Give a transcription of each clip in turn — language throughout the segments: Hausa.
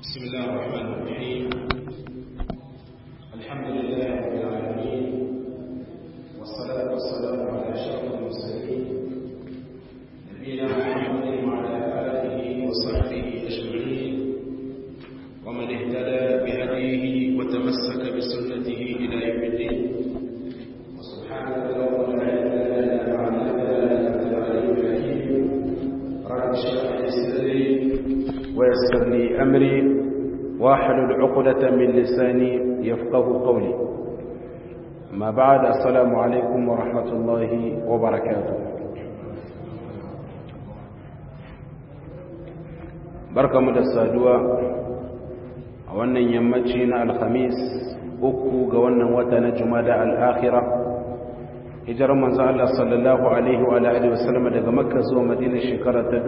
بسم الله الرحمن الرحيم الحمد لله رب العالمين والصلاة والسلام على أشرف المرسلين نبينا محمد وعلى آله وصحبه أجمعين ومن اهتدى بهديه وتمسك بسنته إلى يوم الدين وسبحانك اللهم لا علم لنا ما علمتنا إنك أنت العليم الحكيم رب اشرح لي صدري ويسر لي أمري واحلل عقدة من لساني يفقه قولي ما بعد السلام عليكم ورحمة الله وبركاته بركة مدسادوة wannan yammaci na alhamis uku ga wannan wata na jumada al'akhira hijirar manzo Allah sallallahu alaihi wa alihi wasallam daga makka zuwa madina shekara ta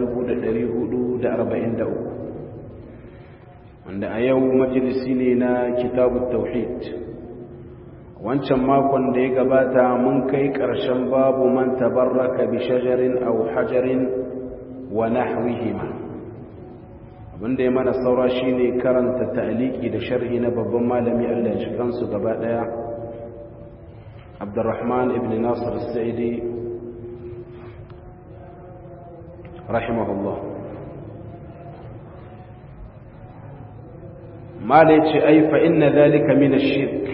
1443 wanda a yau majalisi ne na kitabut tauhid wancan makon da ya gabata mun kai ƙarshen babu man tabarraka bi shajarin aw hajarin wa nahwihima abinda ya mana saura shine karanta ta'aliki da sharhi na babban malami Allah ya kansu gaba daya Abdurrahman ibn Nasir al-Sa'idi rahimahullah mala ce ai fa inna zalika min ash-shirk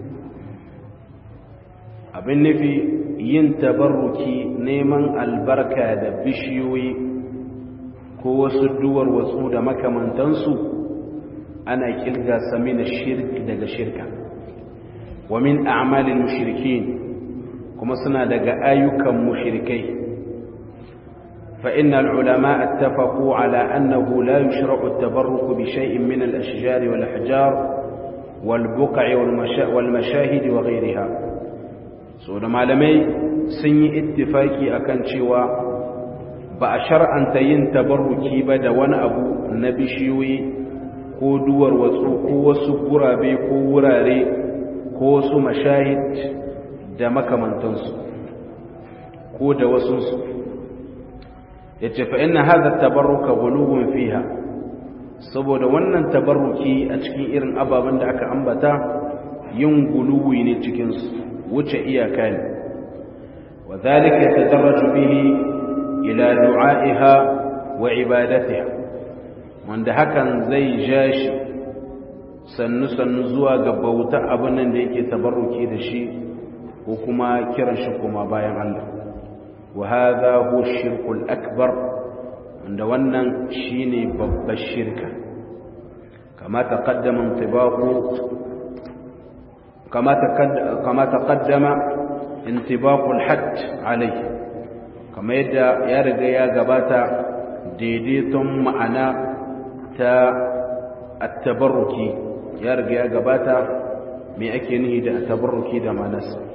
abin nufi yin tabarruki neman albarka da bishiyoyi ko wasu duwar wasu da makamantansu ana kirga sa min ash-shirk daga shirka wa min a'malil mushrikin kuma suna daga ayyukan mushrikai فإن العلماء اتفقوا على أنه لا يشرع التبرك بشيء من الأشجار والأحجار والبقع والمشاهد وغيرها سورة معلمي سني اتفاقي أكن شوى بأشر أن تين تبركي بدا وانا أبو نبشيوي ko duwar wasu ko wasu gurabe ko wurare ko wasu mashahid da makamantansu ko da wasunsu ya ce fa'in na haɗa tabarruka gulubun fiha saboda wannan tabarruki a cikin irin ababen da aka ambata yin guluwi ne cikinsu wuce iyaka ne wa zalika ya tadarraju bihi ila du'a'iha wa ibadatiha wanda hakan zai ja shi sannu-sannu zuwa ga bauta abin nan da yake tabarruki da shi ko kuma kiran shi kuma bayan Allah وهذا هو الشرك الأكبر عند ونن شيني بب الشركة كما تقدم انطباق كما تقدم, كما تقدم انطباق الحد عليه كما يدى يرجى يا جباتا ديديتم معنا تا التبركي يرجى يا جباتا مي أكينه دا التبركي دا ما نسل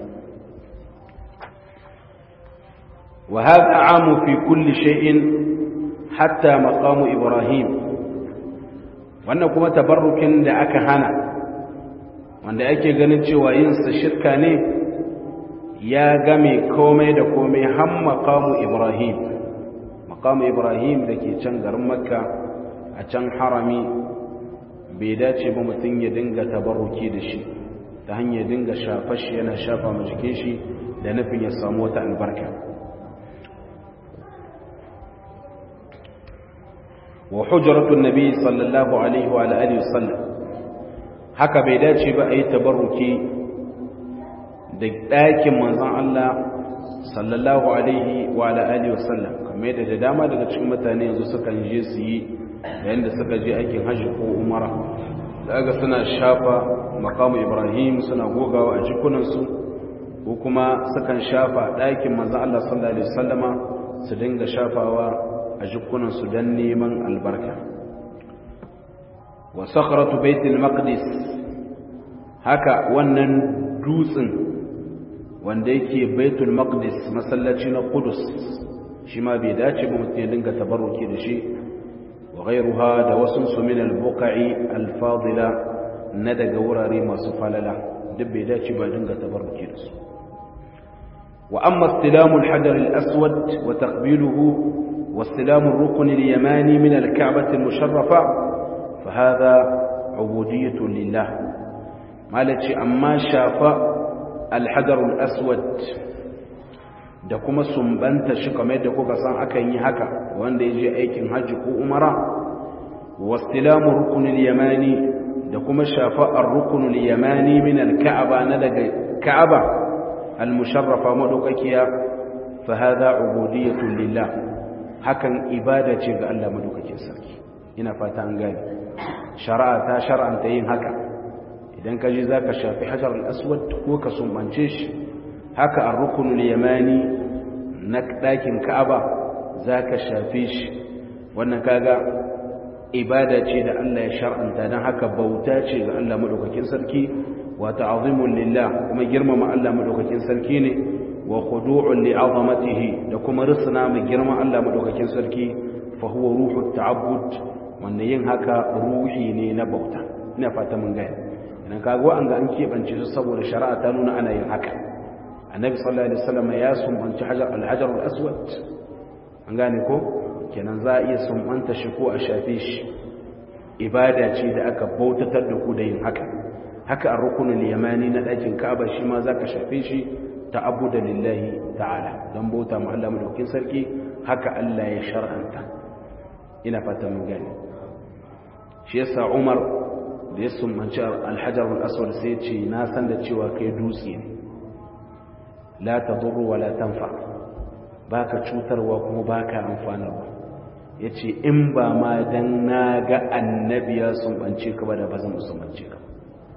وهذا عام في كل شيء حتى مقام إبراهيم wannan kuma tabarrukin da aka hana wanda ake ganin cewa yinsa shirka ne ya game komai da komai har maqamu Ibrahim maqamu Ibrahim da ke can garin Makka a can harami bai dace ba mutum ya dinga tabarruki da shi ta hanyar dinga shafa shi yana shafa ma jikin shi da nufin ya samu wata albarka وحجرة النبي صلى الله عليه وعلى آله وسلم haka bai dace ba a yi tabarruki da ɗakin manzan Allah sallallahu alaihi wa alihi wasallam kamar yadda da dama daga cikin mutane yanzu sukan je su yi yayin da suka je aikin hajji ko umara daga suna shafa makamu ibrahim suna gogawa a jikunansu ko kuma sukan shafa ɗakin manzan Allah sallallahu alaihi wasallama su dinga shafawa a jikunansu don neman albarka wa sakharatu baitul maqdis haka wannan dutsen wanda yake baitul maqdis masallaci na qudus shi ma bai dace ba mutum ya dinga tabarruki da shi wa ghayruha da wasu su min al-buqa'i al-fadila na daga wurare masu falala duk bai dace ba dinga tabarruki da su wa amma istilamu al-hajar al-aswad wa taqbiluhu واستلام الركن اليماني من الكعبة المشرفة fa hadha ubudiyatu lillah malaci amma shafa alhajarul aswad da kuma sumbanta shi kamar yadda kuka san akan yi haka wanda ya je aikin hajji ko umara wastilamu rukunul yamani da kuma shafa ar-rukunul yamani min al-ka'aba na daga ka'aba al-musharrafa madaukakiya fa hadha ubudiyatu lillah hakan ibada ce ga Allah madaukakin sarki ina fata an gane shari'a ta shar'anta yin haka idan ka je zaka shafi hajar al-aswad ko ka sumbance shi haka ar-rukunul yamani na ɗakin ka'aba zaka shafe shi wannan kaga ibada ce da Allah ya shar'anta dan haka bauta ce ga Allah madaukakin sarki wa ta'zimul lillah kuma girmama Allah madaukakin sarki ne wa khudu'un li'azamatihi da kuma risna mai girman Allah madaukakin sarki fa huwa ruhut ta'abbud wanda yin haka ruhi ne na bauta ina fata mun gaya idan kaga an ga an kebance su saboda shari'a ta nuna ana yin haka annabi sallallahu alaihi wasallam ya sumbanci hajar al-hajar al-aswad an gane ko kenan za a iya sumbanta shi ko a shafe shi ibada ce da aka bautatar da ku da yin haka haka a rukunin yamani na ɗakin ka'aba shi ma za ka shafe shi ta abu da lillahi ta'ala don bauta ma Allah madaukin sarki haka Allah ya shar'anta ina fata mun gane shi yasa Umar da ya sumbanci alhajar al-aswad sai ya ce na san da cewa kai dutse ne la tadurru wa la tanfa baka cutarwa kuma baka amfanarwa ya ce in ba ma don na ga annabi ya sumbance ka ba da ba zan sumbance ka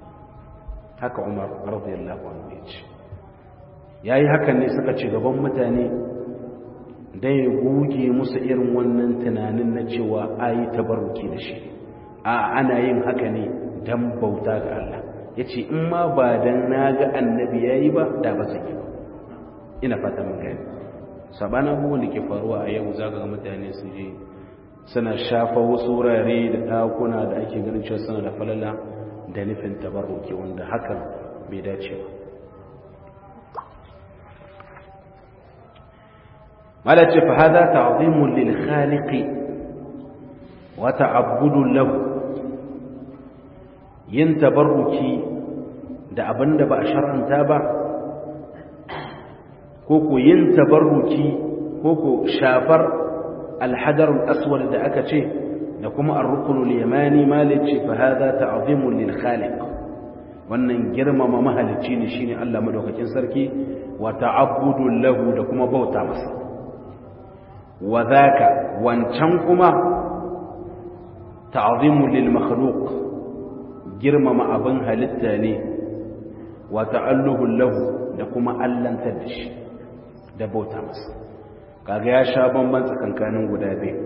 haka umar radiyallahu anhu ya ce ya yi hakan ne suka ce gaban mutane da ya goge musu irin wannan tunanin na cewa a yi tabaruki da shi a ana yin haka ne don bauta ga Allah ya ce in ma ba don na ga annabi ya yi ba da ba zai yi ba ina fata mun gani sabana abubuwan da ke faruwa a yau za ga mutane su je suna shafa wasu wurare da ɗakuna da ake ganin cewa suna da falala da nufin tabarruki wanda hakan bai dace ba malace fa hada ta'zimun lil khaliqi wa ta'abbudun lahu yin tabarruki da abinda ba a shar'anta ba ko ko yin tabarruki ko ko shafar alhajar aswad da aka ce da kuma ar-ruknul yamani malici fa hada ta'zimun lil khaliq wannan girmama mahalicci ne shine Allah madaukakin sarki wa ta'abbudun lahu da kuma bauta masa wa dhaka wancan kuma ta'zimun lil makhluq girmama abin halitta ne wa ta'alluhu lahu da kuma allantar da shi da bauta masa kaga ya sha bamban tsakankanin guda biyu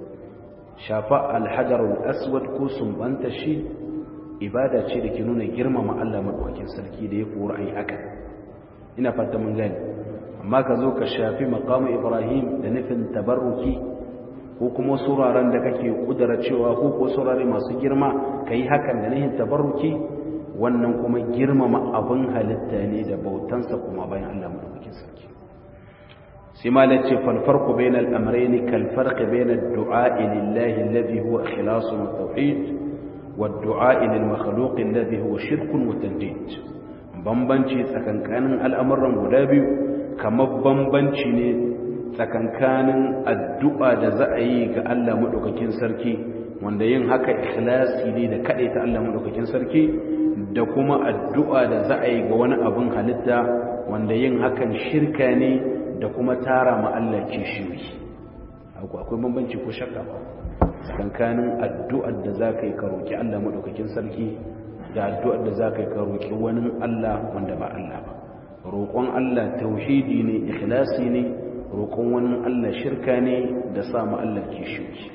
shafa alhajarul aswad ko sumbanta shi ibada ce da ke nuna girmama Allah madaukakin sarki da ya kora ai haka ina fata mun gani amma ka zo ka shafi maqamu ibrahim da nufin tabarruki ko kuma suraren da kake kudura cewa ko ko surare masu girma kai hakan da nufin tabarruki wannan kuma girmama abin halitta ne da bautansa kuma bayan Allah madaukakin sarki sai ma la ce falfarku bayan al'amrai kalfarki bayan du'a'i lillahi alladhi huwa ikhlasun wa tauhid wa du'a'i lil makhluq alladhi huwa shirkun wa tandid bambanci tsakankanin al'amuran guda biyu kamar bambanci ne tsakankanin addu'a da za a yi ga Allah madaukakin sarki wanda yin haka ikhlasi ne da ta Allah madaukakin sarki da kuma addu'a da za a yi ga wani abin halitta wanda yin hakan shirka ne da kuma tara ma Allah kishiyoyi akwai bambanci ko shakka ba tsakanin addu'ar da za ka yi ka roƙi Allah maɗaukakin sarki da addu'ar da za ka yi ka roƙi wani Allah wanda ba Allah ba roƙon Allah tauhidi ne ikhlasi ne roƙon wani Allah shirka ne da sa ma Allah kishiyoyi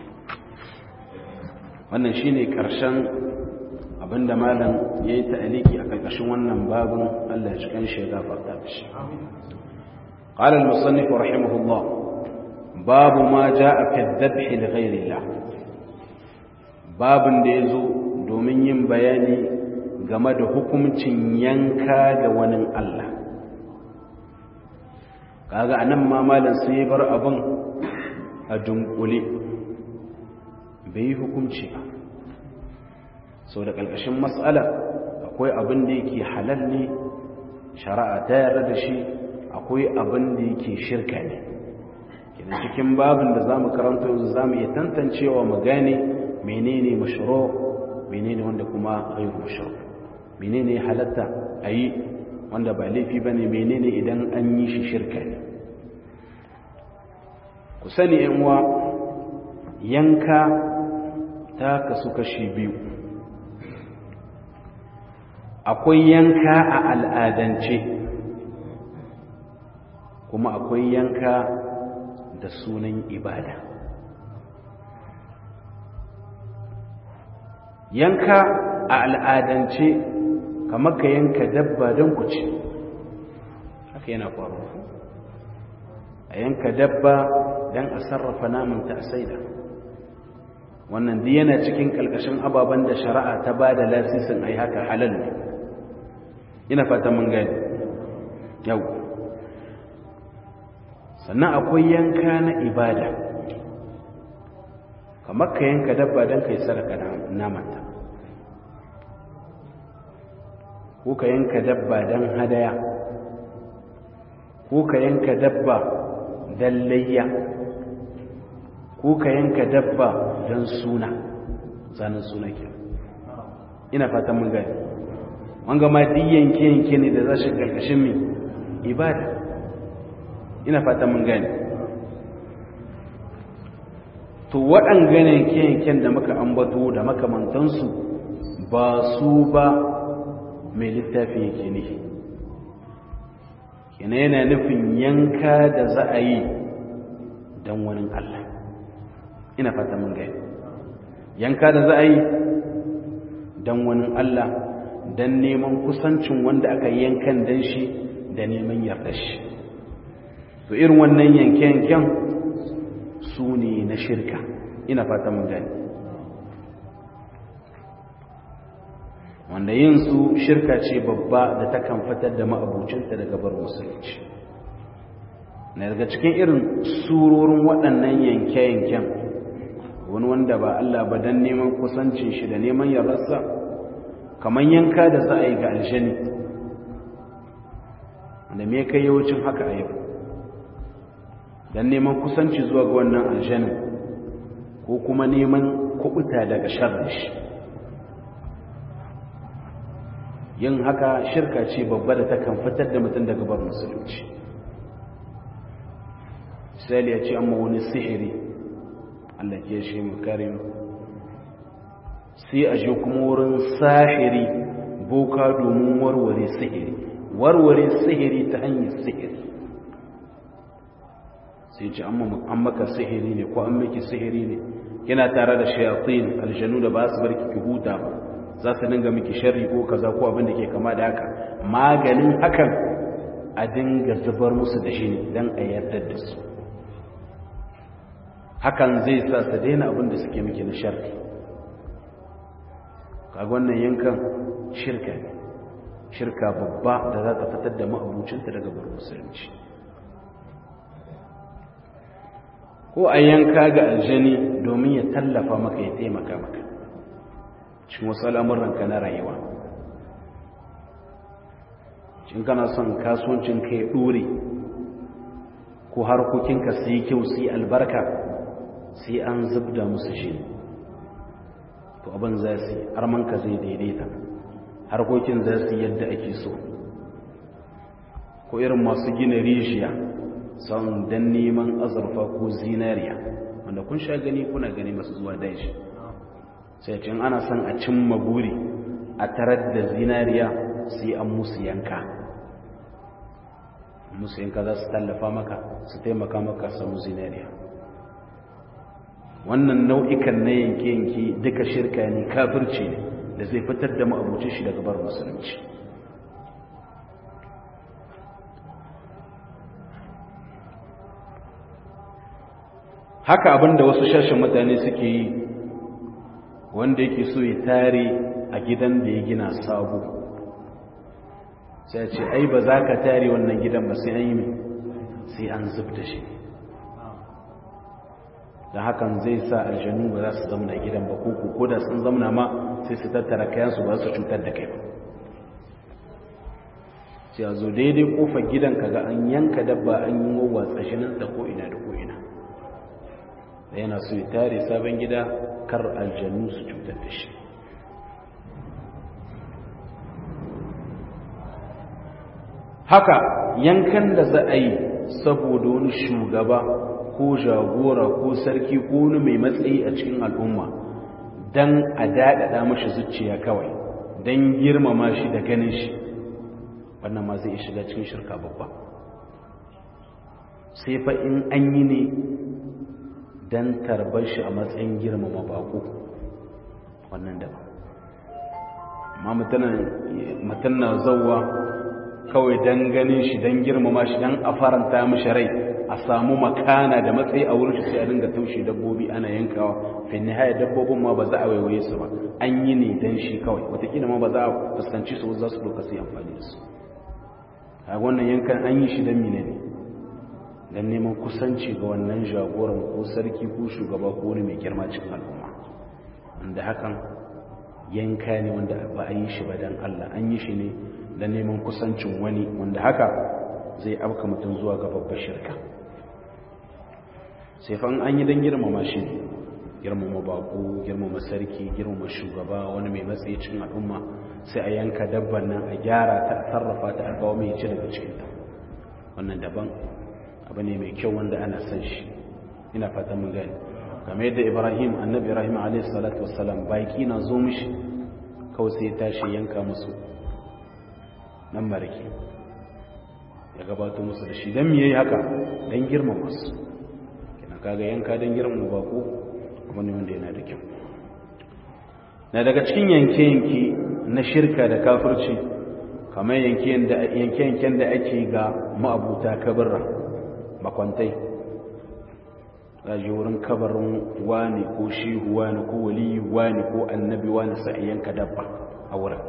wannan shine ƙarshen abinda malam ya yi ta'aliki a ƙarƙashin wannan babin Allah ya cikin shi ya gafarta shi قال المصنف رحمه الله باب ما جاء في الذبح لغير الله باب da yazo domin yin bayani game da hukuncin yanka ga wani Allah kaga anan ma malam sai bar abin a dunkule bai yi hukunci ba sau da ƙarƙashin matsala akwai abin da yake halal ne shari'a ta yarda da shi akwai abin da yake shirka ne kenan cikin babin da za mu karanta yanzu za mu iya tantancewa mu gane menene mashiro menene wanda kuma ghairu mashiro menene halatta a yi wanda ba laifi ba ne menene idan an yi shi shirka ne ku sani uwa yanka ta kasu kashi biyu akwai yanka a al'adance kuma akwai yanka da sunan ibada yanka a al'adance kamar ka yanka dabba don ku ci haka yana faruwa a yanka dabba don a sarrafa namanta a saida wannan duk yana cikin kalkashin ababen da shari'a ta ba da lasisin ai haka halal ne ina fata mun gani yau sannan akwai yanka na ibada kamar ka yanka dabba don ka yi sadaka namanta ko ka yanka dabba don hadaya ko ka yanka dabba don layya ko ka yanka dabba don suna zanen suna ke ina fatan mun gani wanga ma duk yanke-yanke ne da za shi ƙarƙashin mai ibada ina fatan mun gani to waɗanga yanke-yanken da muka ambato da makamantansu ba su ba mai littafi yake nufi kina yana nufin yanka da za a yi don wani Allah ina fata mun gani yanka da za a yi don wani Allah don neman kusancin wanda aka yankan don shi da neman yarda shi to irin wannan yanke-yanken su ne na shirka ina fata mun gani wanda yin su shirka ce babba da ta kan fitar da ma'abucinta daga bar musulunci na daga cikin irin surorin waɗannan yanke-yanken wani wanda ba Allah ba don neman kusancin shi da neman yararsa kamar yanka da za a yi ga aljani da me kai yawancin haka a yau don neman kusanci zuwa ga wannan aljanin ko kuma neman kubuta daga sharri shi yin haka shirka ce babba da takan fitar da mutum daga bar musulunci misali ya ce amma wani sihiri Allah ke shi mu karim sai a je kuma wurin sahiri boka domin warware sihiri warware sihiri ta hanyar sihiri sai ce an maka sihiri ne ko an miki sihiri ne yana tare da shayatin aljanu da ba su barki ki huta ba za su dinga miki sharri ko kaza ko abin da ke kama da haka maganin hakan a dinga zubar musu da shi ne don a yarda da su hakan zai sa su daina abin da suke miki na sharri kaga wannan yankan shirka ne shirka babba da za ta fitar da ma'abucinta daga bar musulunci ko a yanka ga aljani domin ya tallafa maka ya taimaka maka cikin wasu al'amuranka na rayuwa cin kana son kasuwancin ka ya ɗore ko harkokinka su yi kyau su yi albarka sai an zubda musu shi to abin za su yi armanka zai daidaita harkokin za su yadda ake so ko irin masu gina rijiya son don neman azurfa ko zinariya wanda kun sha gani kuna gani masu zuwa daji sai cin ana son a cimma buri a tarar da zinariya sai an musu yanka musu yanka za su tallafa maka su taimaka maka samu zinariya wannan nau'ikan na yanke-yanke duka shirka ne kafirci ne da zai fitar da ma'abucin shi daga bar musulunci haka abinda wasu shashin mutane suke yi wanda yake so ya tare a gidan da ya gina sabo sai ce ai ba za ka tare wannan gidan ba sai an yi sai an zub da shi da hakan zai sa aljanu ba za su zamna gidan ba ko ko da sun zamna ma sai su tattara kayansu ba su cutar da kai ba sai a zo daidai kofar gidan kaga an yanka dabba an yi wawa tsashinin da ko ina da ko ina da yana so ya tare sabon gida kar aljanu su cutar da shi haka yankan da za a yi saboda wani shugaba ko jagora ko sarki ko wani mai matsayi a cikin al'umma don a daɗaɗa mashi zuciya kawai don girmama shi da ganin shi wannan ma zai shiga cikin shirka babba sai fa in an yi ne don tarbar shi a matsayin girmama bako wannan daban amma mutum na zauwa kawai don ganin shi don girmama shi don a faranta mishi rai a samu makana da matsayi a wurin shi sai a dinga taushe dabbobi ana yankawa fin nihaya dabbobin ma ba za a waiwaye su ba an yi ne don shi kawai watakila ma ba za a fuskanci su za su doka su yi amfani da su a wannan yankan an yi shi don mine ne don neman kusanci ga wannan jagoran ko sarki ko shugaba ko wani mai girma cikin al'umma wanda hakan yanka ne wanda ba a yi shi ba don allah an yi shi ne da neman kusancin wani wanda haka zai afka mutum zuwa ga babbar shirka sai fa an yi don girmama shi girmama bako girmama sarki girmama shugaba wani mai matsayi cikin al'umma sai a yanka dabban nan a gyara ta a sarrafa ta a kawo mai ci daga cikinta wannan daban abu ne mai kyau wanda ana san shi ina fatan mun gani kamar yadda ibrahim annabi ibrahim alaihi salatu wassalam baki na zo mishi kawai sai ya tashi yanka musu nan marake ya gabato musu da shi don miye haka don girmama su kina kaga yanka don girmama bako kuma ne wanda yana da kyau na daga cikin yanke-yanke na shirka da kafirci kamar yanke-yanken da ake ga ma'abuta kabarra makwantai ji wurin kabarin wani ko shehu wani ko waliyu wani ko annabi wani sai yanka dabba a wurin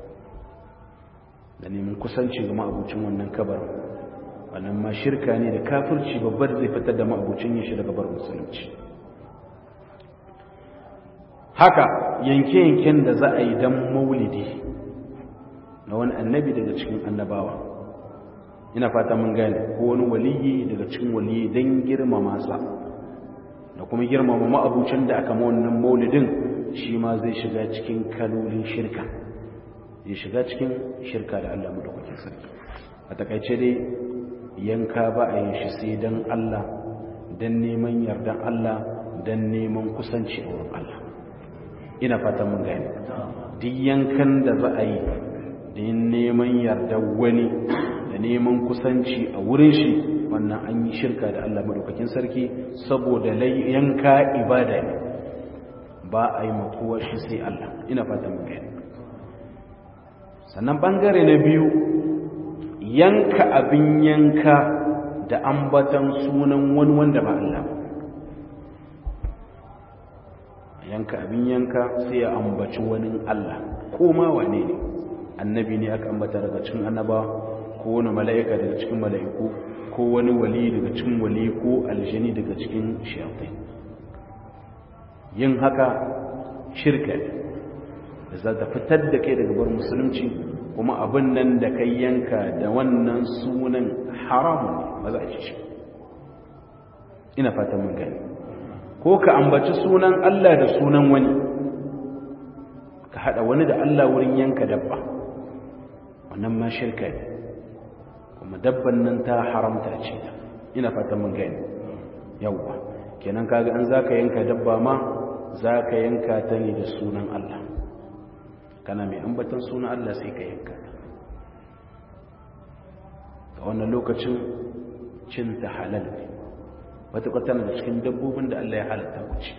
da neman kusanci ga ma'abucin wannan kabarin wannan ma shirka ne da kafirci babbar zai fitar da ma'abucin yin shi daga bar musulunci haka yanke-yanken da za a yi don maulidi na wani annabi daga cikin annabawa ina fata mun gane ko wani waliyi daga cikin waliyi don girmama sa da kuma girmama ma'abucin da aka ma wannan maulidin shi ma zai shiga cikin kalolin shirka ya shiga cikin shirka da Allah madaukakin sarki a takaice dai yanka ba a yin shi sai dan Allah dan neman yardan Allah dan neman kusanci a wurin Allah ina fatan mun gane duk yankan da za a yi dan neman yardan wani da neman kusanci a wurin shi wannan an yi shirka da Allah madaukakin sarki saboda yanka ibada ne ba a yi makowa shi sai Allah ina fatan mun gane sannan ɓangare na biyu yanka abin yanka da ambatan sunan wani wanda ba Allah yanka abin yanka sai ya ambaci wani Allah ko ma wane ne annabi ne aka ambata daga cikin annaba ko wani mala'ika daga cikin mala'iku ko wani wali daga cikin wali ko aljani daga cikin shayatai yin haka shirka ne da za ta fitar da kai daga bar musulunci kuma abin nan da kai yanka da wannan sunan haramun ne ba za a ci shi ina fatan mun gani ko ka ambaci sunan Allah da sunan wani ka hada wani da Allah wurin yanka dabba wannan ma shirka ne kuma dabban nan ta haramta ce ina fatan mun gani yawwa kenan kaga an zaka yanka dabba ma zaka yanka ta ne da sunan Allah kana mai ambatan sunan Allah sai ka yanka ta a wannan lokacin cin ta halal ne matuƙar tana da cikin dabbobin da Allah ya halatta wuce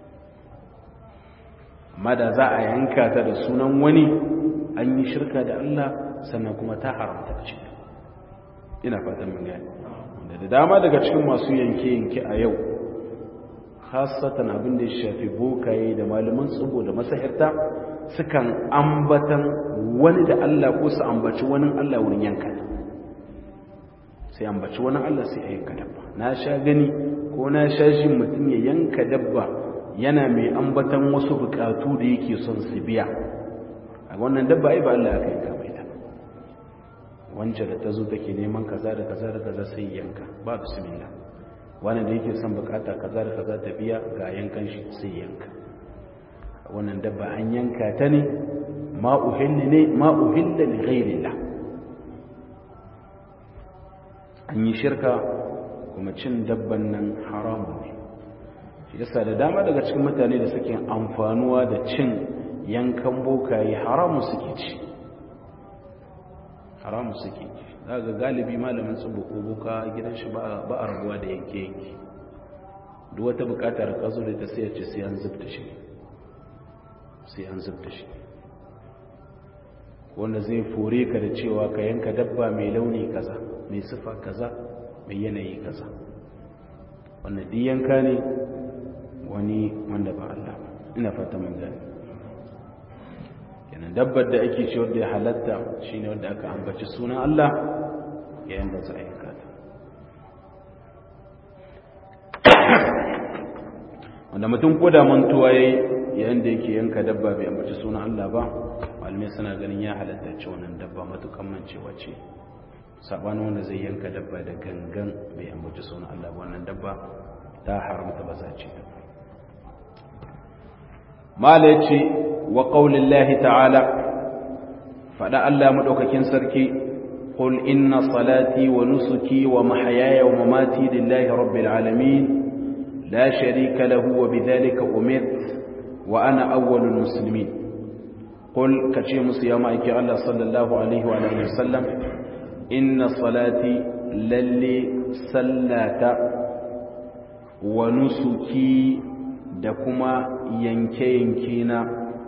amma da za a yanka ta da sunan wani an yi shirka da Allah sannan kuma ta haramta ce ina fatan mun gani da da dama daga cikin masu yanke-yanke a yau khasatan abin da ya shafi bokaye da malaman tsubo da masahirta sukan ambatan wani da Allah ko su ambaci wani Allah wurin yanka sai ambaci wani Allah sai a yanka dabba na sha gani ko na shashin mutum ya yanka dabba yana mai ambatan wasu bukatu da yake son su biya a wannan dabba ai ba Allah aka yanka mai ta wance da ta zo take neman kaza da kaza da kaza sai yanka ba bismillah wani da yake son bukata kaza da kaza ta biya ga yankan shi sai yanka wannan dabba an yanka ta ne ma uhilla ne ma uhilla li ghairillah an yi shirka kuma cin dabban nan haramun ne shi yasa da dama daga cikin mutane da suke amfanuwa da cin yankan bokaye haramun suke ci haramun suke ci za ga galibi malamin tsubu ko boka gidan shi ba a rabuwa da yanke yanke duk wata bukatar ka zo da ta sai ce sai an zubta shi sai an zubta shi wanda zai fore ka da cewa ka yanka dabba mai launi kaza mai sifa kaza mai yanayi kaza wanda duk yanka ne wani wanda ba Allah ina fata mun gani kenan dabbar da ake ce wanda ya halatta shine wanda aka ambaci sunan Allah yayin da za a yanka ta wanda mutum ko da mantuwa yayi yayin da yake yanka dabba bai ambaci sunan Allah ba malamai suna ganin ya halatta ce wannan dabba matukan mancewa ce sabanin wanda zai yanka dabba da gangan bai ambaci sunan Allah ba wannan dabba ta haramta ba za ce mala ya ce wa ƙaunin ta'ala faɗa Allah maɗaukakin sarki قل إن صلاتي ونسكي ومحياي ومماتي لله رب العالمين لا شريك له وبذلك أمرت وأنا أول المسلمين قل كشيمس يا مايكي الله صلى الله عليه وعلى آله وسلم إن صلاتي للي سلات ونسكي دكما ينكينكينا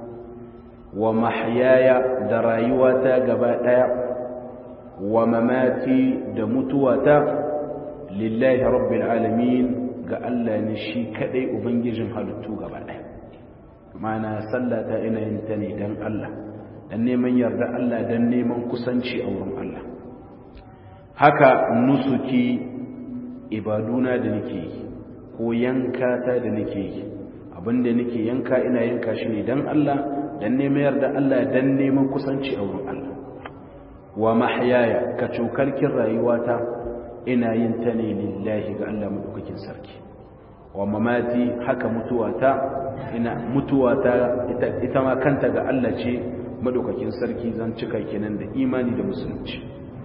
ومحياي درايوتا قبائل wa mamati da mutuwata lillahi rabbil alamin ga Allah ne shi kadai ubangijin halittu gaba ɗaya mana sallata ina yin ta ne dan Allah dan neman yarda Allah dan neman kusanci a wurin Allah haka nusuki ibaduna da nake yi ko yankata da nake yi abinda nake yanka ina yanka shi ne dan Allah dan neman yarda Allah dan neman kusanci a wurin Allah wa mahyaya ka cokarkin rayuwata ina yin ta ne lillahi ga Allah madaukakin sarki wa mamati haka mutuwata ina mutuwata ita, ita ma kanta ga Allah ce madaukakin sarki zan cika kenan da imani da musulunci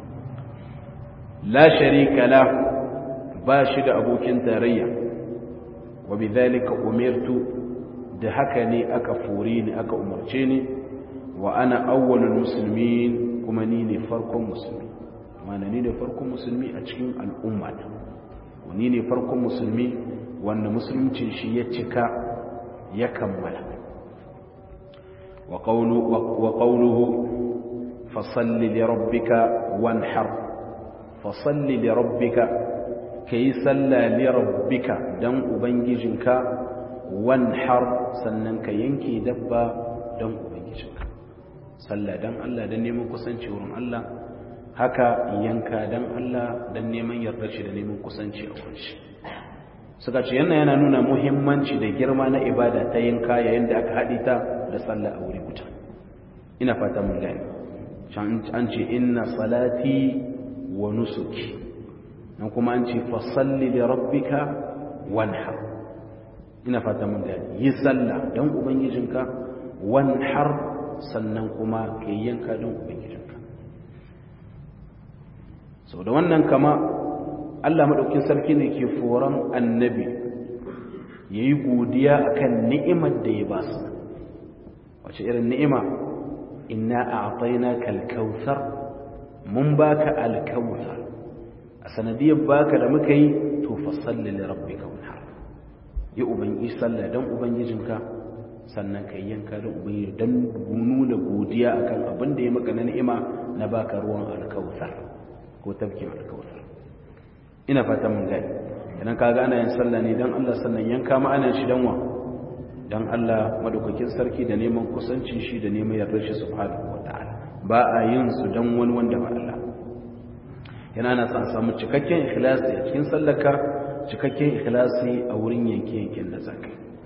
la sharika la ba shi da abokin tarayya wa bidhalika umirtu da haka ne aka fure ni aka umarce ni wa ana awwalul muslimin kuma ni ne farkon musulmi mana ni ne farkon musulmi a cikin al'umma ni ne farkon musulmi wanda musulunci shi ya cika ya kammala wa qawluhu fasalli li rabbika wanhar fasalli li rabbika kai salla li rabbika dan ubangijinka wanhar sannan ka yanke dabba dan ubangijinka sallah dan Allah dan neman kusanci wurin Allah haka yanka dan Allah dan neman yarda shi da neman kusanci a wurin shi suka ce yana yana nuna muhimmanci da girma na ibada ta yanka yayin da aka haɗi ta da sallah a wuri guda ina fata mun gani an ce inna salati wa nusuki nan kuma an ce fa salli li rabbika wanhar ina fata mun gani yi sallah dan ubangijinka wanhar sannan kuma ka yanka don ubangijinka sau da wannan kama allah maɗaukin sarki ne ke foron annabi ya yi godiya a kan ni'imar da ya ba su wace irin ni'ima inna a ataina kalkautar mun baka alkautar a sanadiyar baka da muka yi to fasalli da rabbi kaunar yi ubangi sallah don ubangijinka sannan ka yanka da ubangiji don nuna godiya akan abin da ya maka na ni'ima na baka ruwan alkautar ko tafkin alkautar ina fata mun gani idan kaga ana yin sallah ne don Allah sannan yanka ma ana shi dan wa dan Allah madaukakin sarki da neman kusancin shi da neman yardar shi subhanahu wataala ba a yin su dan wani wanda ba Allah yana na san samu cikakken ikhlasi a cikin sallarka cikakken ikhlasi a wurin yanke-yanken da zaka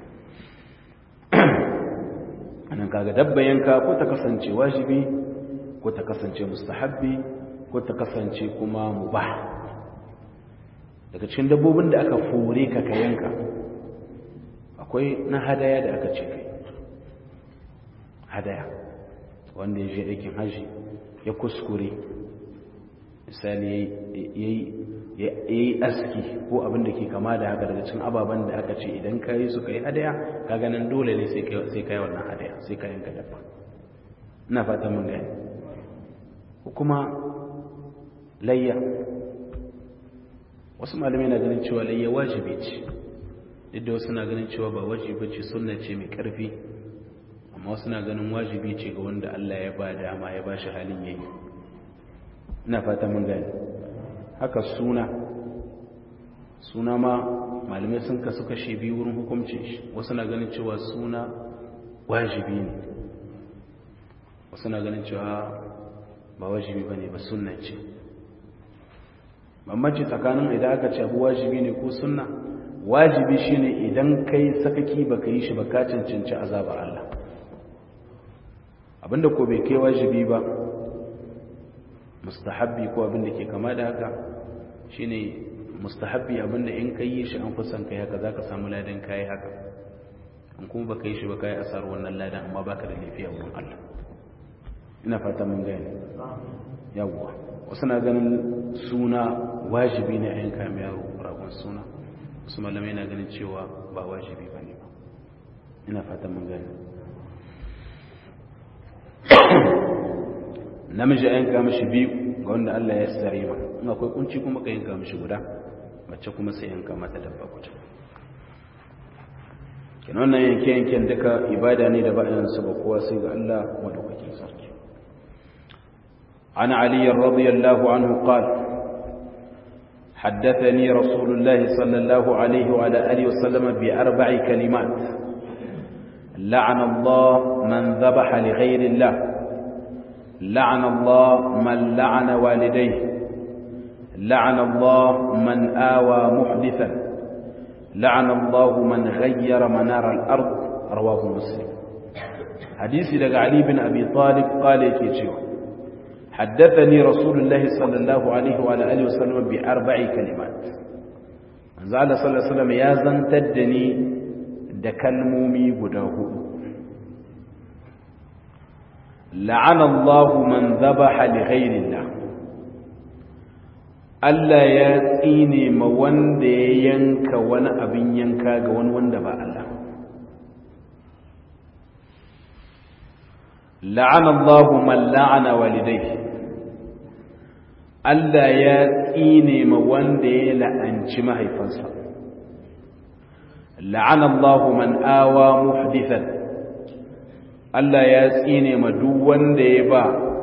anan kaga dabba yanka ko ta kasance wajibi ko ta kasance mustahabbi ko ta kasance kuma mubah daga cikin dabbobin da aka fore ka ka yanka akwai na hadaya da aka ce kai hadaya wanda ya je aikin haji ya kuskure misali ya yi aski ko abin da ke kama da haka daga cikin ababen da aka ce idan ka yi su ka yi hadaya ka ganin dole ne sai ka yi wannan hadaya sai ka yanka dabba ina fata mun gani kuma layya wasu malamai na ganin cewa layya wajibi ce duk da wasu na ganin cewa ba wajibi ce sunna ce mai karfi amma wasu na ganin wajibi ce ga wanda Allah ya ba dama ya ba shi halin yayi ina fata mun gani haka suna suna ma malamai sun kasu kashe biyu wurin hukuncin shi wasu na ganin cewa suna wajibi ne wasu na ganin cewa ba wajibi ba ne ba sunna ce bambanci tsakanin idan aka ce abu wajibi ne ko sunna wajibi shine idan kai sakaki baka yi shi ba ka cancanci azabar Allah abinda ko bai kai wajibi ba mustahabbi ko abinda ke kama da haka shine mustahabbi abinda in kai yi shi an kusan kai haka zaka samu ladan kai haka in kuma baka yi shi ba kai asar wannan ladan amma baka da lafiya wurin Allah ina fata mun gane yawwa wasu na ganin suna wajibi ne a yanka mai yaro ragon suna wasu malamai na ganin cewa ba wajibi ba ne ba ina fata mun gane namiji a yanka mashi biyu ga wanda Allah ya sare ma in akwai kunci kuma ka yanka mashi guda mace kuma sai yanka mata dabba guda kenan wannan yanke-yanken duka ibada ne da ba'in su ba kowa sai ga Allah madaukakin sarki عن علي رضي الله عنه قال حدثني رسول الله صلى الله عليه وعلى آله وسلم بأربع كلمات لعن الله من ذبح لغير الله لعن الله من لعن والديه لعن الله من آوى محدثا لعن الله من غير منار الأرض رواه مسلم حديث لك علي بن أبي طالب قال يكي حدثني رسول الله صلى الله عليه وعلى آله وسلم بأربع كلمات زعل صلى الله عليه وسلم يا زنتدني دكلمومي بداه لعن الله من ذبح لغير الله Allah ya tsine ma wanda ya yanka wani abin yanka ga wani wanda ba Allah la'ana Allahu man la'ana walidayhi Allah ya tsine ma wanda ya la'anci mahaifansa la'ana Allahu man awa muhdithan Allah ya tsine ma duk wanda ya ba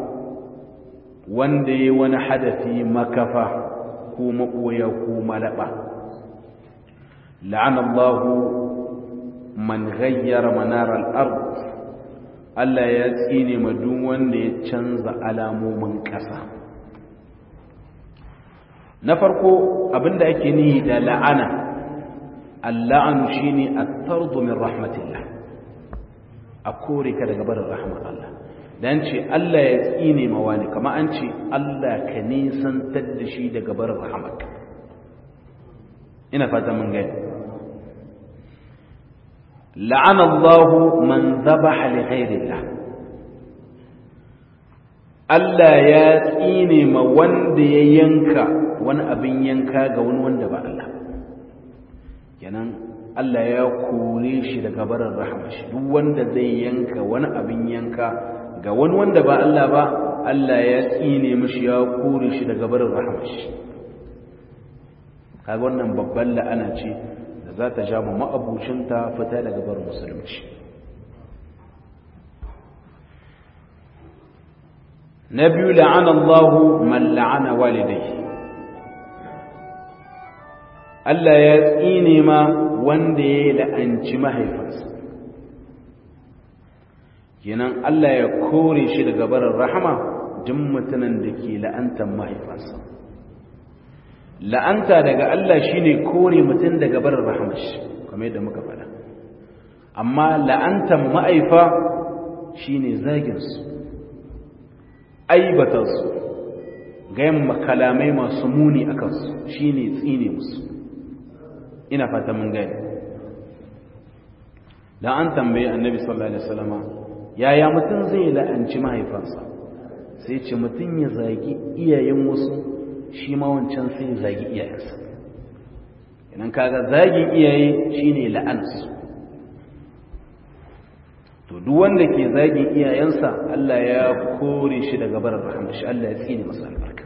wanda ya wani hadafi makafa ko makoya ko malaba la'ana Allahu man ghayyara manar al-ard Allah ya tsine ma duk wanda ya canza alamomin ƙasa na farko abinda ake nihi da la'ana alla'anu shine at-tardu min rahmatillah a kore ka daga barin rahmar Allah dan ce Allah ya tsine ma wani kama an ce Allah ka nisantar da shi daga barin rahmarka ina fata mun gani la'ana Allah man dhabaha li ghayrillah Allah ya tsine ma wanda ya yanka wani abin yanka ga wani wanda ba Allah kenan Allah ya kore shi daga barin rahama shi duk wanda zai yanka wani abin yanka ga wani wanda ba Allah ba Allah ya tsine mishi ya kore shi daga barin rahama shi kaga wannan babban la'ana ce da za ta ja mu ma'abucinta fita daga barin musulunci na biyu la'ana Allahu man la'ana walidai Allah ya tsine ma wanda ya la'anci mahaifansa kenan Allah ya kore shi daga barin rahama duk mutumin da ke la'antar mahaifansa la'anta daga Allah shine kore mutum daga barin rahmashi kamar yadda muka faɗa amma la'antan ma'aifa shine zagin su aibata su gayan makalamai masu muni akan su shine tsine musu ina fata mun gani da an tambaye annabi sallallahu alaihi wasallama yaya mutum zai la'anci mahaifansa sai ce mutum ya zagi iyayen wasu shi ma wancan sai ya zagi iyayensa idan kaga zagin iyaye shine la'ansu to duk wanda ke zagin iyayensa Allah ya kore shi daga barin rahama shi Allah ya tsine masa albarka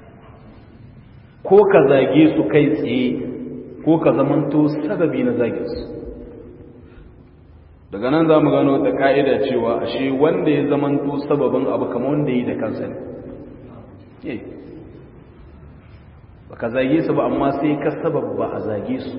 ko ka zage su kai tsaye ko ka zamanto sababi na zagin su daga nan za mu gano wata ka'ida cewa ashe wanda ya zamanto sababin abu kamar wanda yi da kansa ne ba ka zage su ba amma sai ka sababba a zage su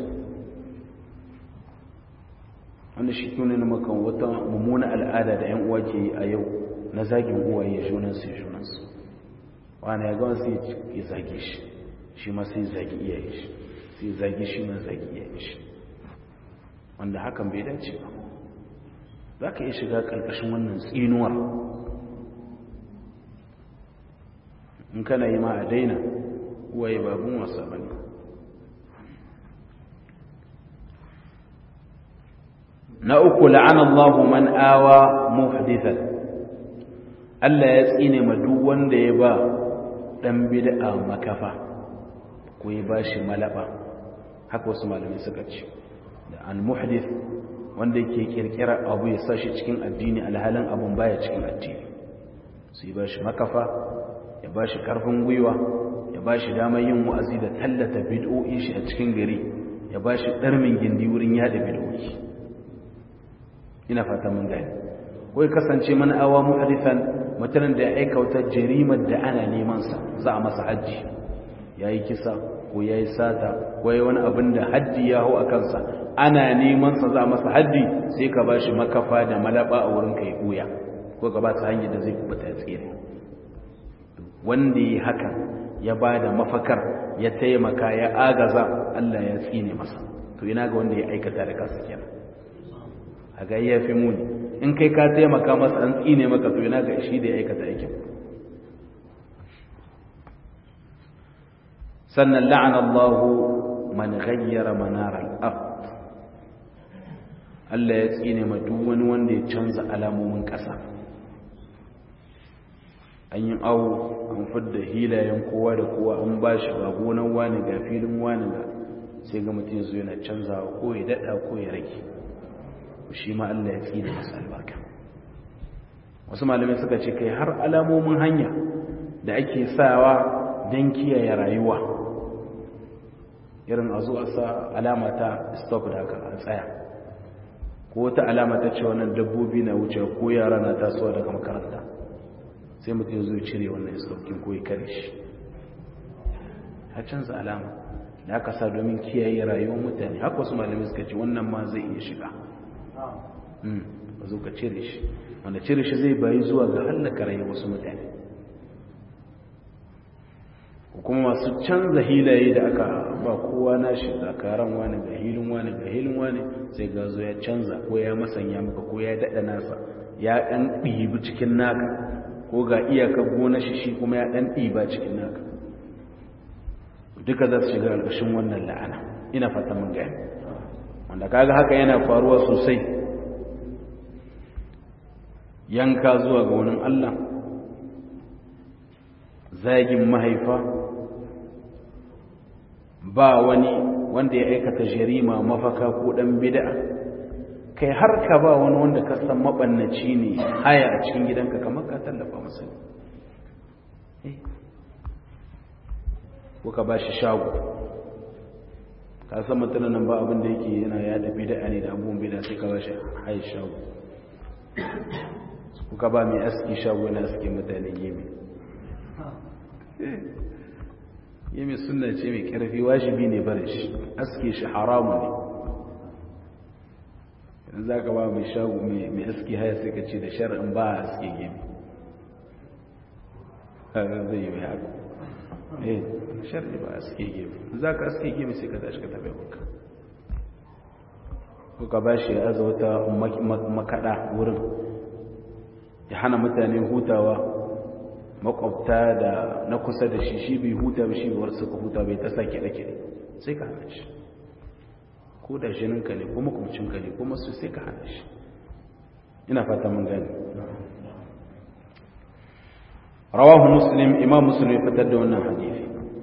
wanda shi tuni na makan wata mummuna al'ada da 'yan uwa ke yi a yau na zagin uwaye junansu junansu wani ya gawa sai ya zage shi shi ma sai zagi iyaye shi sai zage shi ma zagi iyaye shi wanda hakan bai dace ba za ka iya shiga ƙarƙashin wannan tsinuwar in kana yi ma a daina uwaye babun wasa ba ne na uku la'an Allah man awa muhdithan Allah ya tsine ma duk wanda ya ba dan bid'a makafa ko ya bashi malaba haka wasu malamai suka ce da al muhdith wanda yake kirkira abu ya sashi cikin addini alhalin abun baya cikin addini sai ba shi makafa ya ba shi karfin gwiwa ya ba shi damar yin wa'azi da tallata bid'o'in shi a cikin gari ya ba shi ɗarmin gindi wurin yada bid'o'i ina fata mun gani ko ya kasance mana awa muhadithan mutanen da ya aika wata jarimar da ana neman sa za a masa hajji yayi kisa ko ya yi sata ko ya wani abin da haddi ya hau a kansa ana neman sa za a masa haddi sai ka ba shi makafa da malaba a wurin kai buya ko ka ba ta hanyar da zai kubuta tsere wanda yi hakan ya ba da mafakar ya taimaka ya agaza Allah ya tsine masa to ina ga wanda ya aikata da kansa kenan a ga ya fi muni in kai ka taimaka masa an tsine maka to ina ga shi da ya aikata aikin sannan la'ana Allah man ghayyara manar al-ard Allah ya tsine ma duk wani wanda ya canza alamomin ƙasa an yi awo an fidda hilayen kowa da kowa an ba shi ga gonan wani ga filin wani ga sai ga mutum zo yana canzawa ko ya daɗa ko ya rage shi ma Allah ya tsine masa albarka wasu malamai suka ce kai har alamomin hanya da ake sawa don kiyaye rayuwa irin a zo a sa alama ta stop da haka a tsaya ko wata alama ta ce wannan dabbobi na wuce ko yara na tasowa daga makaranta sai mutum zo cire wannan stopkin ko ya kare shi ya canza alama da aka sa domin kiyaye rayuwar mutane haka wasu malamai suka ce wannan ma zai iya shiga ba zo ka cire shi wanda cire shi zai bayi zuwa ga hallaka rayuwar wasu mutane kuma masu canza hilaye da aka ba kowa nashi zakaran wani ga hilin wani ga hilin wani sai ga zo ya canza ko ya masanya maka ko ya daɗa nasa ya ɗan ɗibi cikin naka ko ga iyakar gona shi shi kuma ya ɗan ɗiba cikin naka duka za su shiga ƙarƙashin wannan la'ana ina fata mun gani wanda kaga haka yana faruwa sosai yanka zuwa ga wani Allah zagin mahaifa ba wani wanda ya aikata jarima mafaka ko dan bid'a kai har ka ba wani wanda ka san mabannaci ne haya a cikin gidanka kamar ka tallafa masa ko ka ba shi shago ka san mutumin nan ba abin da yake yana yada bid'a ne da abubuwan bid'a sai ka ba shi haya shago ko ka ba mai aski shago yana aski mutane gemi yami suna ce mai ƙarfi wajibi ne bare shi aske shi haramu ne yanzu za ka ba mai shagu mai aski haya sai ka ce da shari'in ba a aske gemi zai yi mai haka eh sharri ba aske gemi za ka aske gemi sai ka tashi ka tafi wanka ko ka ba shi ya wata makaɗa wurin ya hana mutane hutawa makwabta da na kusa da shi shi bai huta ba shi bai suka huta bai ta sake da kire sai ka hana shi ko da jininka ne ko makwabcinka ne ko masu sai ka hana shi ina fata mun gani rawahu muslim imam muslim ya fitar da wannan hadisi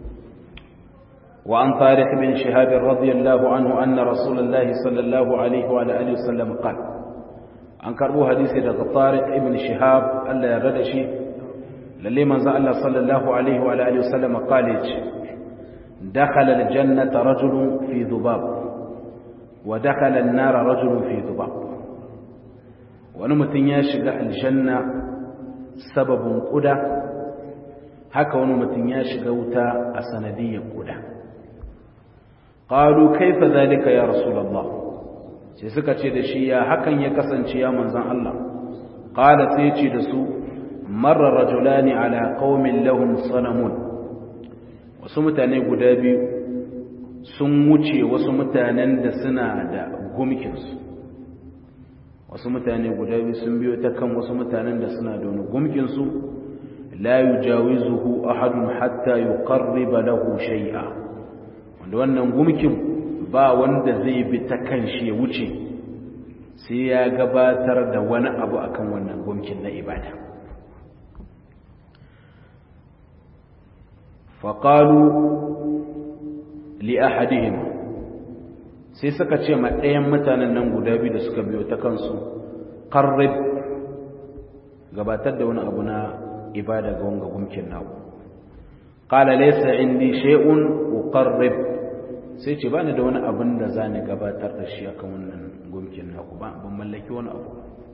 وعن طارق بن شهاب رضي الله عنه أن رسول الله صلى الله عليه وعلى آله وسلم قال an karbo hadisi daga Tariq ibn Shihab Allah ya rada shi lalle manzo Allah sallallahu alaihi wa alihi wasallam qala dakhala aljannata rajulun fi dhubab wa dakhala an-nara rajulun fi dhubab wani mutum ya shiga aljanna sababin kuda haka wani mutum ya shiga wuta a sanadiyyar kuda qalu kaifa zalika ya rasulullah sai suka ce da shi ya hakan ya kasance ya manzan Allah qala sai ce da su marra rajulani ala qaumin lahum sanamun wasu mutane guda biyu sun wuce wasu mutanen da suna da gumkinsu wasu mutane guda biyu sun biyo ta kan wasu mutanen da suna da wani gumkinsu la yujawizuhu ahadun hatta yuqarriba lahu shay'a wanda wannan gumkin ba wanda zai bi ta kan shi ya wuce sai ya gabatar da wani abu akan wannan gumkin na ibada faƙalu li ahadihim sai suka ce ma ɗayan mutanen nan guda biyu da suka biyo ta kansu ƙarrib gabatar da wani abu na ibada ga wanga gumkin naku ƙala laisa indi shay'un uqarrib sai ce ba ni da wani abin da za ni gabatar da shi akan wannan gumkin naku ba ban mallaki wani abu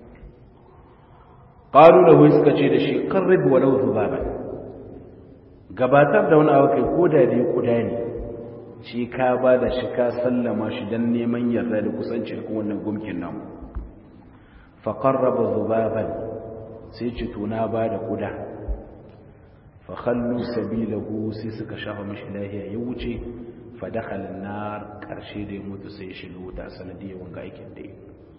ƙalu da suka ce da shi ƙarrib walau zubaban gabatar da wani abu kai ko da dai kuda ne shi ka ba da shi ka sallama shi don neman yarda da kusanci da wannan gumkin namu fa qarraba zubaban sai ce to na ba da kuda fa khallu sabilahu sai suka shafa mishi lahiya ya wuce fa dakhala nar karshe da ya mutu sai ya shiga wuta sanadiyar wanga aikin da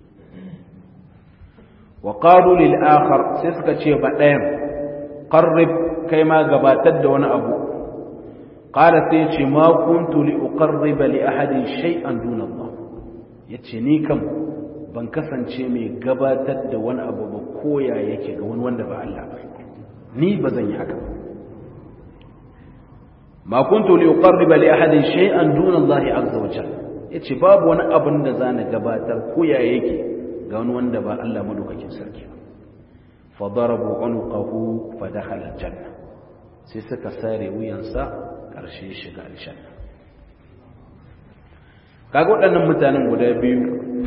wa qalu lil akhar sai suka ce ba ɗayan qarrib kai ma gabatar da wani abu qala sai ce ma kuntu li uqarriba li ahadin shay'an duna Allah yace ni kam ban kasance mai gabatar da wani abu ba koya yake ga wani wanda ba Allah ba ni ba zan yi haka ma kuntu li uqarriba li ahadin shay'an duna Allah azza wa jalla yace babu wani abin da zan gabatar koya yake ga wani wanda ba Allah madaukakin sarki ba fa darabu unqahu fa dakhala al-janna sai suka sare wuyansa ƙarshe shiga aljanna kaga waɗannan mutanen guda biyu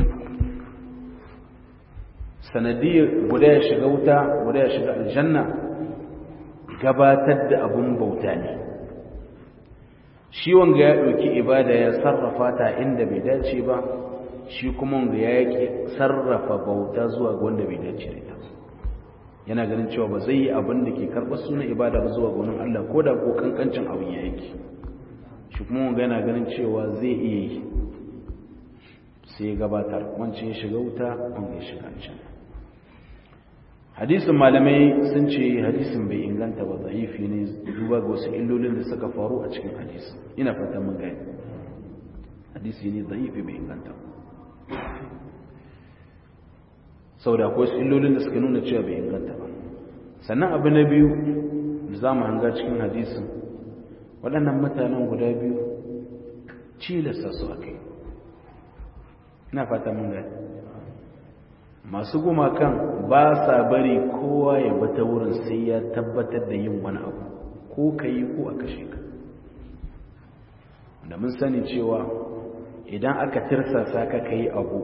sanadiyar guda ya shiga wuta guda ya shiga aljanna gabatar da abun bauta ne shi wanga ya ɗauki ibada ya sarrafa ta inda bai dace ba shi kuma wanga ya yake sarrafa bauta zuwa ga wanda bai dace da ita yana ganin cewa ba zai yi abin da ke karɓar sunan ibada ba zuwa gonin Allah ko da ko kankancin abin ya yake shi kuma wanga yana ganin cewa zai iya yi sai ya gabatar wancan ya shiga wuta wanda ya shiga can hadisin malamai sun ce hadisin bai inganta ba zaifi ne duba ga wasu illolin da suka faru a cikin hadisi ina fatan mun gani hadisi ne zaifi bai inganta ba sau da akwai illolin da suka nuna cewa bai inganta ba sannan abu na biyu da za mu hanga cikin hadisin waɗannan mutanen guda biyu cilasta su a kai ina fata mun gani masu gumakan ba sa bari kowa ya bata wurin sai ya tabbatar da yin wani abu ko ka yi ko a kashe ka da mun sani cewa idan aka tirsasa ka ka yi abu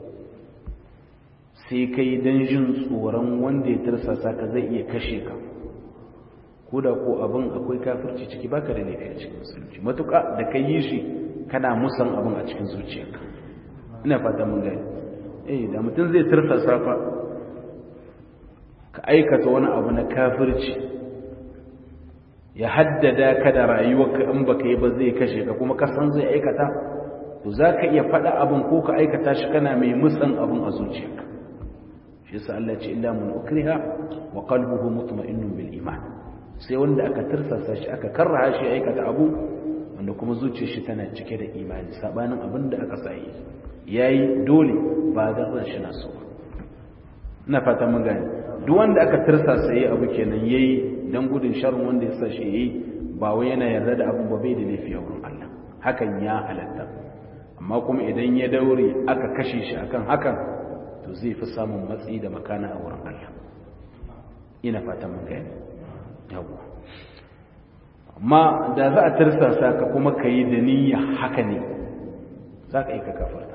sai kai don jin tsoron wanda ya tirsasa ka zai iya kashe ka ko da ko abin akwai kafirci ciki baka da laifi a cikin musulunci matuƙa da ka yi shi kana musan abin a cikin zuciyarka ina fata mun gani eh da mutum zai tirsasa fa ka aikata wani abu na kafirci ya haddada ka da rayuwarka in baka yi ba zai kashe ka kuma ka san zai aikata to za ka iya faɗa abin ko ka aikata shi kana mai musan abin a zuciyarka shi yasa Allah ce illa mun ukriha wa qalbuhu mutma'innun bil iman sai wanda aka tirsasa shi aka karraha shi aikata abu wanda kuma zuciyar shi tana cike da imani sabanin abin da aka sa yi yayi dole ba da ran shi na so ina fata mun gane duk wanda aka tirsasa yi abu kenan yayi dan gudun sharrin wanda ya sa shi yayi ba wai yana yarda da abu ba bai da laifi a wurin Allah hakan ya halatta amma kuma idan ya daure aka kashe shi akan hakan to zai fi samun matsi da makana a wurin Allah ina fatan mun gani yawa amma da za a tirsasa ka kuma ka yi da niyya haka ne za ka yi ka kafarta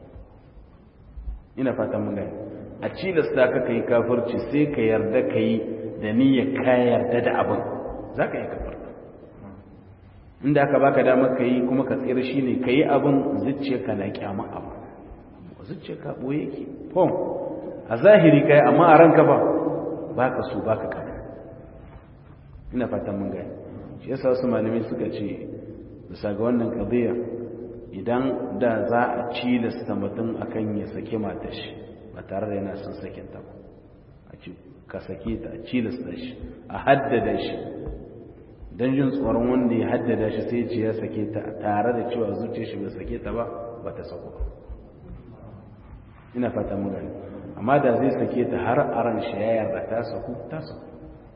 ina fatan mun gani a cilasta ka ka yi kafirci sai ka yarda ka yi da niyya ka yarda da abin za ka yi kafarta inda aka baka damar ka yi kuma ka tsira shi ne ka yi abin zuciya ka na kyama abu zuciya ka ɓoye yake fom a zahiri ka yi amma a ranka ba ba ka so ba ka kama ina fatan mun gani shi yasa wasu malamai suka ce bisa ga wannan ƙadiyya idan da za a cilasta mutum akan ya sake mata shi ba tare da yana son sakin ta ba a ce ka sake ta a cilasta shi a haddada shi don jin tsoron wanda ya haddada shi sai ce ya sake ta tare da cewa zuciya shi bai sake ta ba ba ta sako ba ina fata mu gani amma da zai sake ta har a ran shi ya yarda ta saku ta saku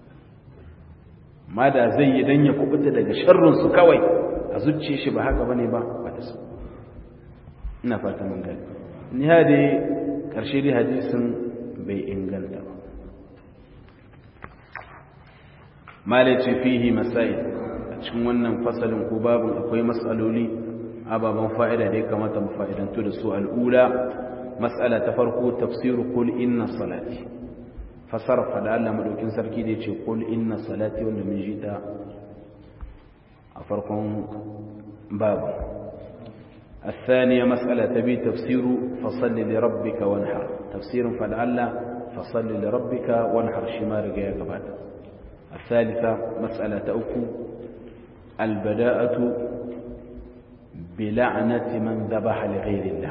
amma da zai yi dan ya kubuta daga sharrin su kawai a zuciya shi ba haka bane ba ba ta saku ina fata mun gani ni hade karshe dai hadisin bai inganta ba malaci fihi masail a cikin wannan fasalin ko babin akwai matsaloli ababen fa'ida da ya kamata mu fa'idantu da su al'ula matsala ta farko tafsiru kul inna salati fasar fada Allah madaukin sarki da yace kul inna salati wanda mun ji ta a farkon babu الثانية مسألة تبي تفسير فصل لربك وانحر تفسير فلعل فصل لربك وانحر شمال جاء قبل الثالثة مسألة أوكو البداءة بلعنة من ذبح لغير الله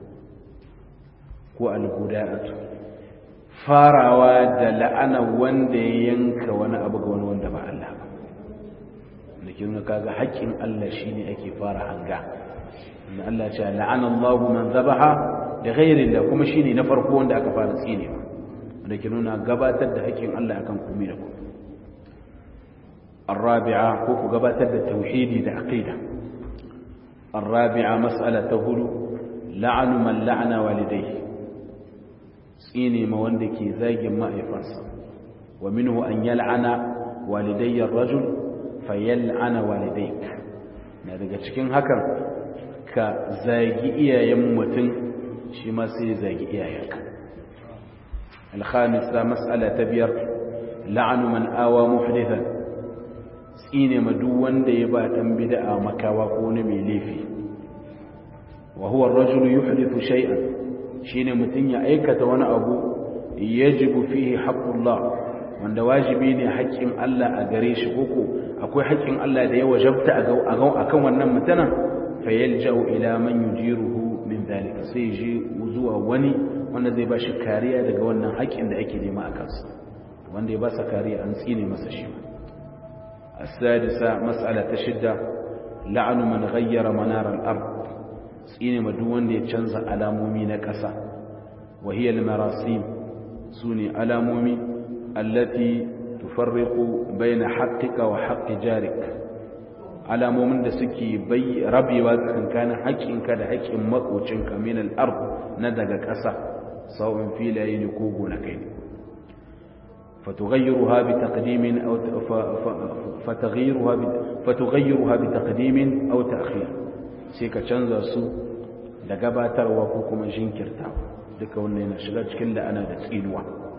ko albuda'atu farawa da la'ana wanda ya yanka wani abu ga wani wanda ba Allah ba da ke nuna kaga haƙƙin Allah shine ake fara hanga inda Allah ce la'ana Allahu man zabaha da ghairi Allah kuma shine na farko wanda aka fara tsinewa da ke nuna gabatar da haƙƙin Allah akan komai da komai الرابعة كوكو قبات التوحيد العقيدة الرابعة مسألة هلو لعن من لعن والديه سيني موندكي زاج ما يفرس ومنه أن يلعن والدي الرجل فيلعن والديك daga cikin hakan ka zagi iyayen mutum shi ma sai zagi iyayenka الخامسة مسألة تبير لعن من آوى محدثا tsine ma duk wanda ya ba dan bid'a makawa ko wani mai laifi wa huwa ar-rajulu yuhdithu shay'an shine mutun ya aikata wani abu yajibu fihi haqqullah wanda wajibi ne haƙƙin Allah a gare shi koko akwai haƙƙin Allah da ya wajabta a ga akan wannan mutanen fayalja'u ila man yujiruhu min dhalika sai ji zuwa wani wanda zai ba shi kariya daga wannan haƙƙin da ake nema a kansa wanda ya ba sa kariya an tsine masa shi ba السادسة مسألة شدة لعن من غير منار الأرض سين مدون يتشنز ألامومي نكسا وهي المراسيم سوني ألامومي التي تفرق بين حقك وحق جارك ألامومن da suke bai rabewa tsakankanin haƙƙinka da haƙƙin makocinka min al-ard na daga ƙasa sawun filaye ne ko gonakai ne فتغيرها بتقديم أو فتغيرها فتغيرها بتقديم أو تأخير سيكا canza su da gabatarwa ko kuma jinkirtawa duka wannan yana shiga cikin la'ana da tsinuwa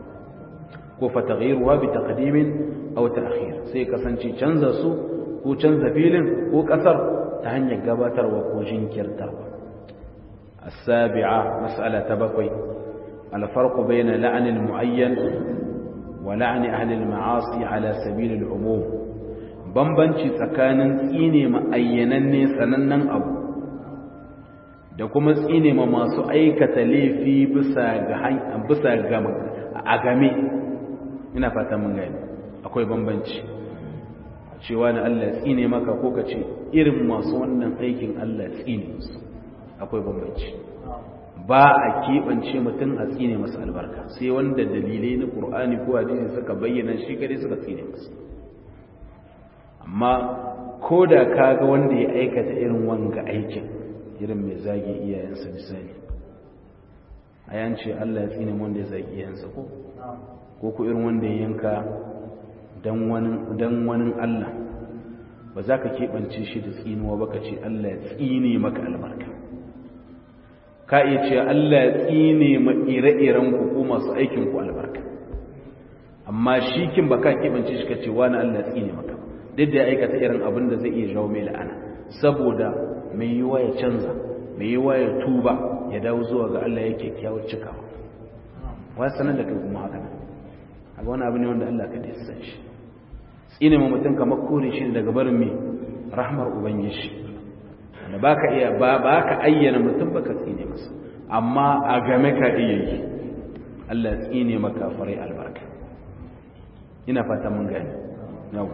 ko fataghiruha bi taqdimin aw ta'khir sai kasance canza su ko canza filin ko kasar ta hanyar gabatarwa ko jinkirtawa as-sabi'a mas'ala ta bakwai al-farqu bayna la'n al-mu'ayyan ولعن أهل المعاصي على سبيل العموم bambanci tsakanin tsine ma ayyananne sanannen abu da kuma tsine ma masu aikata laifi bisa ga bisa ga a game ina fata mun gani akwai bambanci cewa na Allah tsine maka ko ka ce irin masu wannan aikin Allah tsine musu akwai bambanci ba a keɓance mutum a tsine masa albarka sai wanda dalilai na ƙur'ani ko hadisi suka bayyana shi kare suka tsine masa amma ko da ka ga wanda ya aikata irin wanga aikin irin mai zagi iyayensa misali a yance Allah ya tsine wanda ya zagi iyayensa ko ko ku irin wanda ya yanka dan wani Allah ba za ka keɓance shi da tsinuwa ba ka ce Allah ya tsine maka albarka ka iya ce Allah ya tsine ma ire-iren ku ko masu aikin ku albarka amma shi kin ba ka keɓance shi ka ce wani Allah ya tsine maka duk da ya aikata irin abin da zai iya jawo mai la'ana saboda mai yiwa ya canza mai yiwa ya tuba ya dawo zuwa ga Allah yake kyakkyawar cikawa wa sanar da kai kuma haka nan a wani abu ne wanda Allah ka da san shi tsine ma mutum kamar kore shi daga barin mai rahmar ubangiji da ba ka iya ba ka ayyana mutum ba ka tsine masa amma a game ka iya yi Allah tsine maka farai albarka ina fata mun gani yau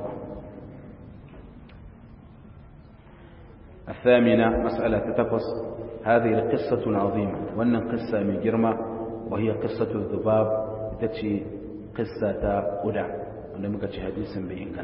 الثامنة مسألة تتقص هذه القصة العظيمة وأن قصة من جرمة وهي قصة الذباب تتشي قصة قدع وأن مكتش حديث بإن كان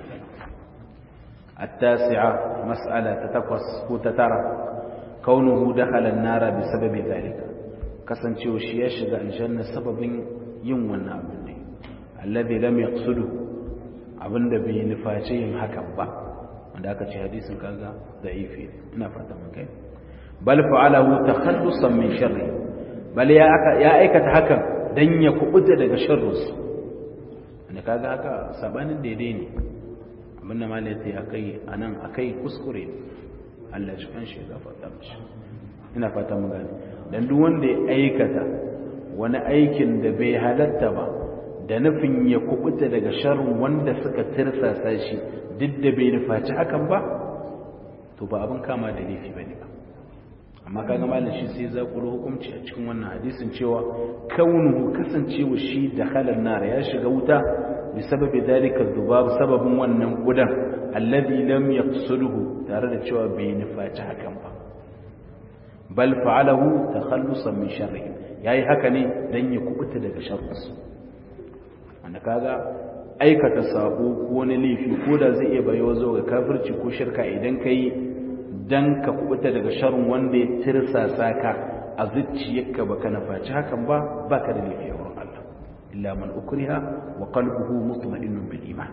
التاسعة مسألة تتقص وتترى كونه دخل النار بسبب ذلك kasance shi ya shiga aljanna sababin yin wannan abin ne alladhi lam yaqsudu abinda bai nufaci yin hakan ba wanda aka ce hadisin kaga da'ifi ina fata mun kai bal fa'alahu takhallusan min sharri bal ya ya aikata hakan dan ya kubuta daga sharrus wanda kaga haka sabanin daidai ne abin da malai sai akai anan akai kuskure Allah shi kan shi gafarta mishi ina fata mun gane dan duk wanda ya aikata wani aikin da bai halatta ba da nufin ya kubuta daga sharrin wanda suka tirsasa shi duk da bai nufaci hakan ba to ba abin kama da laifi bane ba amma kaga malam shi sai za ku hukunci a cikin wannan hadisin cewa kaunuhu kasancewa shi da halar nar ya shiga wuta bi sababi dalika dhubab sababin wannan gudan alladhi lam yaqsuduhu tare da cewa bai nufaci hakan ba bal fa'alahu takhallusan min sharrihi yayi haka ne dan ya kubuta daga sharrinsu wanda kaga aikata sabo ko wani laifi ko da zai iya bayo zo ga kafirci ko shirka idan kai dan ka kubuta daga sharrin wanda ya tirsasa ka a zuciyarka baka nafaci hakan ba baka da laifi a wurin Allah illa man ukriha wa qalbuhu mutma'innun bil iman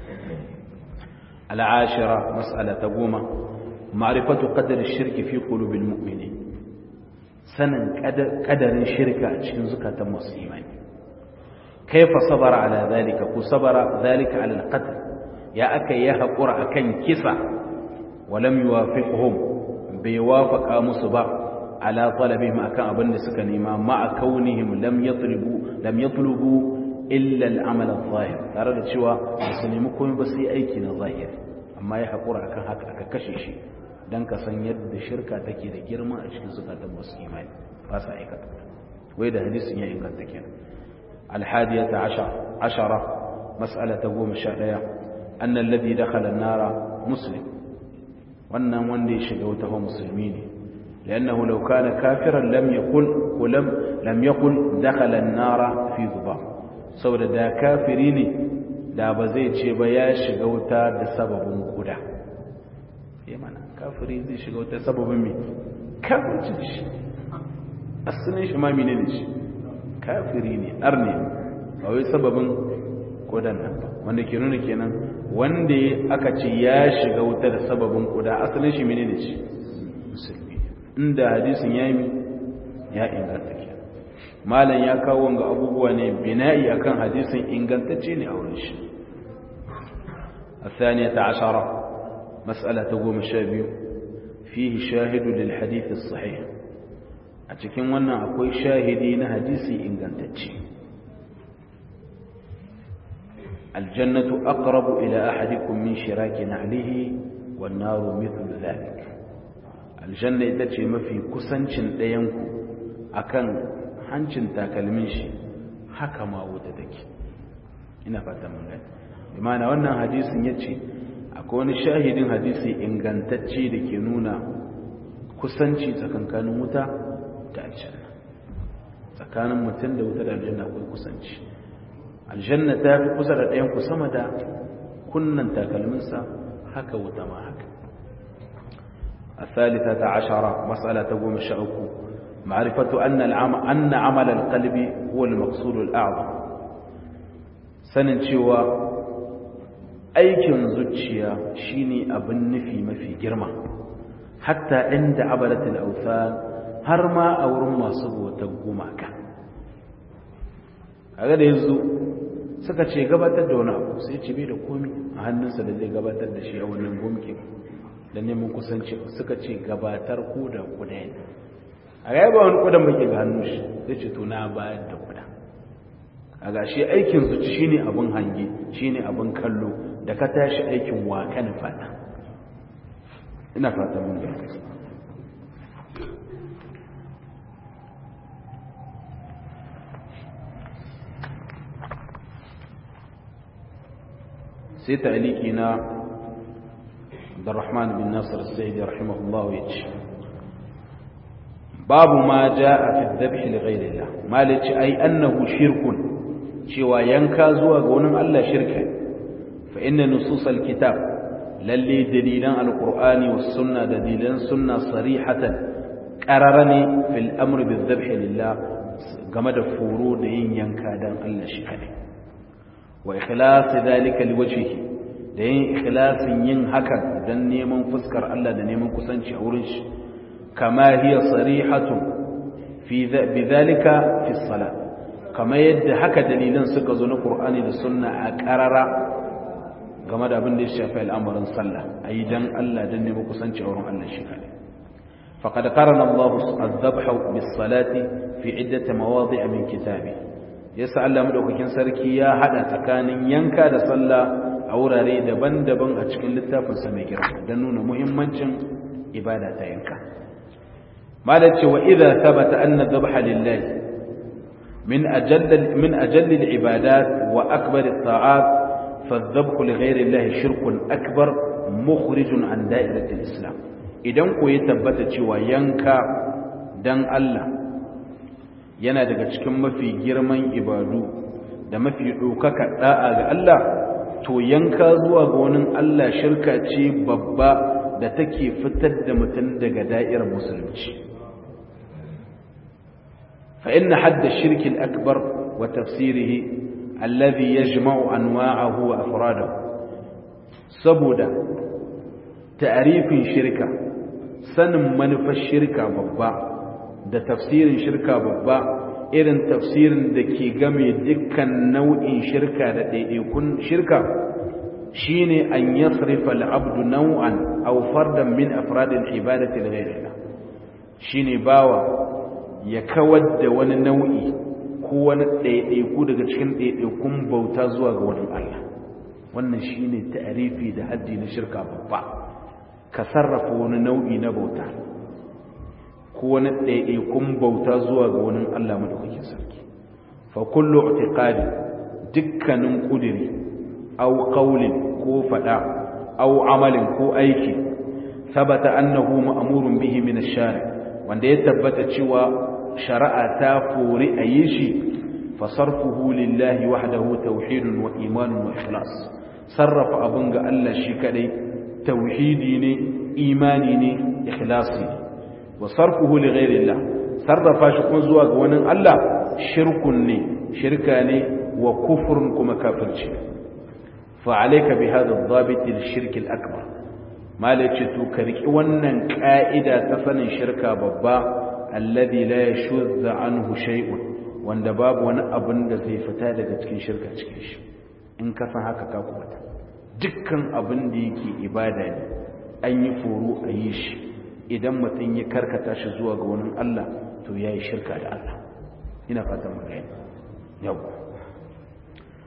al-ashira mas'ala ta goma ma'rifatu qadri ash-shirki fi qulubil mu'minin sanin kadarin shirka a cikin zukatan masu imani kaifa sabara ala zalika ku sabara zalika ala alqatl ya aka yi haƙura akan kisa walam yuwafiqhum bai wafaqa musu ba ala talabihim akan abin da suka nema ma kaunihim lam yatlubu lam yatlubu illa al-amal adh-dhahir tare da cewa su nemi komai ba sai aiki na zahiri amma ya haƙura akan haka aka kashe shi dan ka san yadda shirka take da girma a cikin zukatan masu imani ba sa aikata wai da hadisin ya inganta kenan الحادية عشر عشرة مسألة تقوم الشهدية أن الذي دخل النار مسلم وأن وندي شقوته مسلمين لأنه لو كان كافرا لم يقل ولم لم يقل دخل النار في ذباب سوى دا كافرين دا بزي تشيبا يا شقوتا دا سبب قدا يمانا كافرين زي شقوتا سبب مين كافر تشيش أصلين شما منين شي kafiri ne arne ba wai sababin kodan nan ba wanda ke nuna kenan wanda aka ce ya shiga wuta da sababin koda asalin shi menene ce musulmi inda hadisin ya yi ya inganta ke malam ya kawo wanga abubuwa ne bina'i akan hadisin ingantacce ne a wurin shi الثانية عشرة مسألة قوم الشابي فيه شاهد للحديث الصحيح a cikin wannan akwai shahidi na hadisi ingantacce aljannatu aqrabu ila ahadikum min shiraki na'lihi wan naru mithlu dhalik aljanna ita ce mafi kusancin ɗayanku akan hancin takalmin shi haka ma wuta take ina fata mun gani imana wannan hadisin yace akwai wani shahidin hadisi ingantacce da ke nuna kusanci tsakankanin wuta da aljanna tsakanin mutum da wuta da aljanna akwai kusanci aljanna ta fi kusa da ɗayan ku sama da kunnan takalminsa haka wuta ma haka الثالثة عشرة مسألة تقوم الشعوك معرفة أن, العم أن عمل القلب هو المقصود الأعظم سننشوى aikin zuciya shine abin nufi mafi girma hatta inda abalatul awthan har ma a wurin masu bautar gumaka kaga da yanzu suka ce gabatar da wani abu sai ce bai da komi a hannunsa da zai gabatar da shi a wannan gumkin da neman kusanci suka ce gabatar ko da kuda ne a ga ba wani kudan bake ga hannun shi zai ce to na bayar da kuda a ga shi aikin zuci shine abin hange shine abin kallo da ka tashi aikin waka na fata ina fata mun ga sai ta'aliki na Abdurrahman bin Nasir As-Sa'idi rahimahullah yace babu ma jaa fi dhabh li ghayrillah malaci ai annahu shirkun cewa yanka zuwa ga wani Allah shirka فإن نصوص الكتاب للي دليلان القرآن والسنة دليلان سنة صريحة قررني في الأمر بالذبح لله كما دفورو دين ينكادان الله شكري وإخلاص ذلك لوجهه دين إخلاص ينهكا دن نيمن فسكر الله دن نيمن كسنش أورنش كما هي صريحة في بذلك في الصلاة كما يد هكا دليلان سكزون القرآن والسنة أقرر game da abin da ya shafi al'amarin sallah a yi don Allah don nemi kusanci a wurin Allah shi kare faƙad ƙarana Allah azabha bis salati fi iddata mawadi a min kitabi yasa Allah madaukakin sarki ya hada tsakanin yanka da sallah a wurare daban-daban a cikin littafinsa mai girma don nuna muhimmancin ibada ta yanka malar cewa idza thabata anna dhabha lillahi min ajall min ajall al-ibadat wa akbar at-ta'at فالذبح لغير الله شرك أكبر مخرج عن دائرة الإسلام idan ko ya tabbata cewa yanka dan Allah yana daga cikin mafi girman ibadu da mafi ɗaukaka ɗa'a ga Allah to yanka zuwa ga wani Allah shirka ce babba da take fitar da mutum daga da'irar musulunci fa inna hadda shirkin akbar wa tafsirihi الذي يجمع أنواعه وأفراده سبودا تعريف شركة سن منف الشركة ببا da tafsirin shirka babba irin tafsirin da ke game dukkan nau'in shirka da ɗaiɗaikun shirka shine an yasrifa al'abdu nau'an aw fardan min afradil ibadati ghayrillah shine bawa ya kawar da wani nau'i ko wani ɗaiɗaiku daga cikin ɗaiɗaikun bauta zuwa ga wani Allah wannan shi ne ta'arifi da haddi na shirka babba ka sarrafa wani nau'i na bauta ko wani ɗaiɗaikun bauta zuwa ga wani Allah madaukakin sarki fa kullu i'tiqadi dukkanin kudiri aw qawlin ko fada aw amalin ko aiki sabata annahu ma'murun bihi min ash-shari wanda ya tabbata cewa shari'a ta fori a yi shi fasarfuhu lillahi wahdahu tauhidun wa imanun wa ikhlas sarrafa abin ga Allah shi kadai tauhidi ne imani ne ikhlasi wa sarfuhu li ghairillah sarrafa shi kuma zuwa ga wani Allah shirkun ne shirka ne wa kufrun kuma kafirci fa alayka bi hadha ad-dhabit al-shirk al-akbar malaci to ka riki wannan ka'ida ta sanin shirka babba alladhi la yashuddu anhu shay'un wanda babu wani abin da zai fita daga cikin shirka cikin shi in ka san haka ka kubata dukkan abin da yake ibada ne an yi foro a yi shi idan mutum ya karkata shi zuwa ga wani Allah to ya yi shirka da Allah ina fatan mu gani yau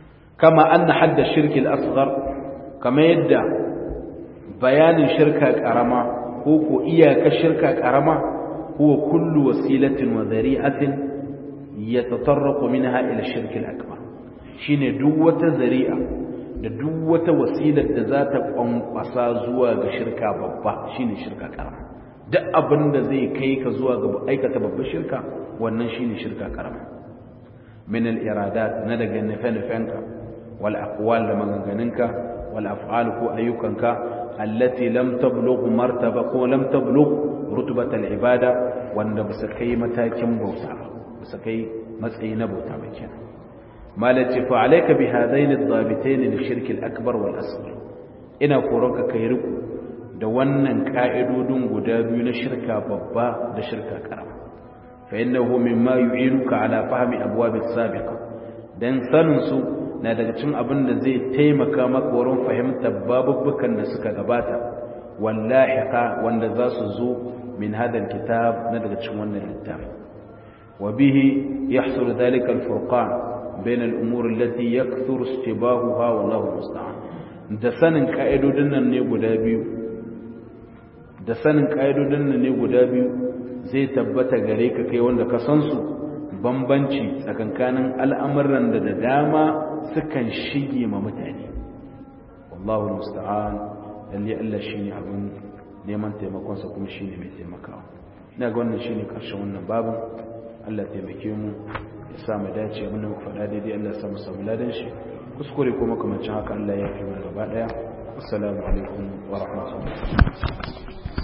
kama anna hadda shirki al-asghar kama yadda bayanin shirka karama ko ko iyaka shirka karama huwa kullu wasilatin wa dhari'atin yatatarraqu minha ila shirki al-akbar shine duk wata zari'a da duk wata wasilar da za ta kwankwasa zuwa ga shirka babba shine shirka karama duk abin da zai kai ka zuwa ga aikata babbar shirka wannan shine shirka karama min al-iradat na daga nufe-nufenka wal aqwal da maganganunka wal af'al ko ayyukanka allati lam tablugh martaba ko lam tablugh rutubat al-ibada wanda ba su kai matakin bauta ba su kai matsayi na bauta ba kenan malaci fa alayka bi hadain ad-dabitayn lishirk al-akbar wal asghar ina koronka kai riku da wannan ka'idodin guda biyu na shirka babba da shirka karama fa innahu mimma yu'inuka ala fahmi abwab as-sabiqa dan sanin su na daga cikin abin da zai taimaka maka wurin fahimtar babubukan da suka gabata wallahiqa wanda za su zo min hadal kitab na daga cikin wannan littafi wa bihi yahsul dhalika al-furqan bain al-umur allati yakthuru istibahuha wallahu musta'an da sanin ka'idodin nan ne guda biyu da sanin ka'idodin nan ne guda biyu zai tabbata gare ka kai wanda ka san su bambanci tsakankanin al'amuran da da dama sukan shige ma mutane wallahu musta'an lalle Allah shine abin neman taimakon sa kuma shine mai taimakawa ina ga wannan shine karshen wannan babin Allah taimake mu ya sa mu dace mun mu faɗa daidai Allah ya sa mu samu ladan shi kuskure ko makamancin haka Allah ya fi mu gaba daya assalamu alaikum wa rahmatullahi